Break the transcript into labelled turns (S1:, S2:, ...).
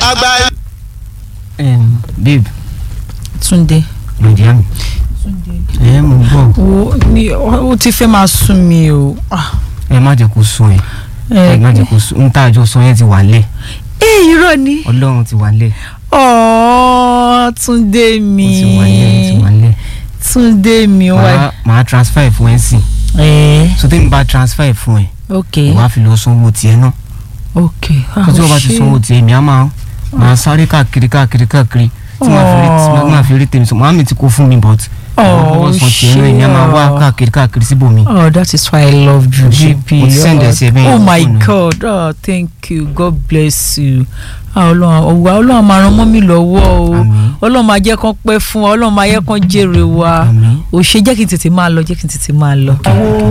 S1: àgbà.
S2: Um, babe
S3: Túndé.
S2: lòdì àmì ẹ mo gbọ́
S3: wo ni ó ti fẹ́ máa sún mi o. Ah,
S2: ẹ má jẹ́ kó sún ẹ ẹ má jẹ́ kó sún n tá àjọ sọ yẹn ti wà lẹ̀
S3: ẹ irọ́ ni.
S2: ọlọ́run ti wà lẹ̀
S3: ọ̀ọ́ Túndé
S2: ó
S3: mi.
S2: ti wà lẹ̀ ó ti wà lẹ̀
S3: Túndé mi ó wà.
S2: màá màá transfer ẹ̀ fún ẹ sí
S3: ẹ
S2: so tẹ́mi bá transfer ẹ̀ fún ẹ
S3: ok
S2: wàá fi lọ sanwó tiẹ̀ náà
S3: ok. ah,
S2: tó tí wọ́n bá ti
S3: ṣé-
S2: sanwó tiẹ̀ mi á máa máa sáré káàkiri káàkiri káàkiri tí màá fi rí tí màá fi rí tèmi sọ màá mi ti kó fún mi but
S3: Oh,
S2: wọ́n san tiẹ̀ náà ìyá máa wá
S3: ṣé.
S2: káàkiri káàkiri síbòmí.
S3: Oh, that is why I love you,
S2: Ṣé
S3: JP.
S2: o ti send ẹ sí ẹ bẹ́ẹ̀
S3: Oh
S2: yẹn
S3: my
S2: fóònù?
S3: God, oh thank you, God bless you. Ah, Ọlọ́run ọ̀wá Ọlọ́run máa ran mọ́ mi lọ́wọ́ o.
S2: Àmín.
S3: Ọlọ́run máa jẹ́ kán pẹ́ fún wa, Ọlọ́run máa jẹ́ kán jèrè wa.
S2: Àmín.
S3: Ò ṣe jẹ́ kí n tètè máa lọ, jẹ́ kí n tètè máa lọ.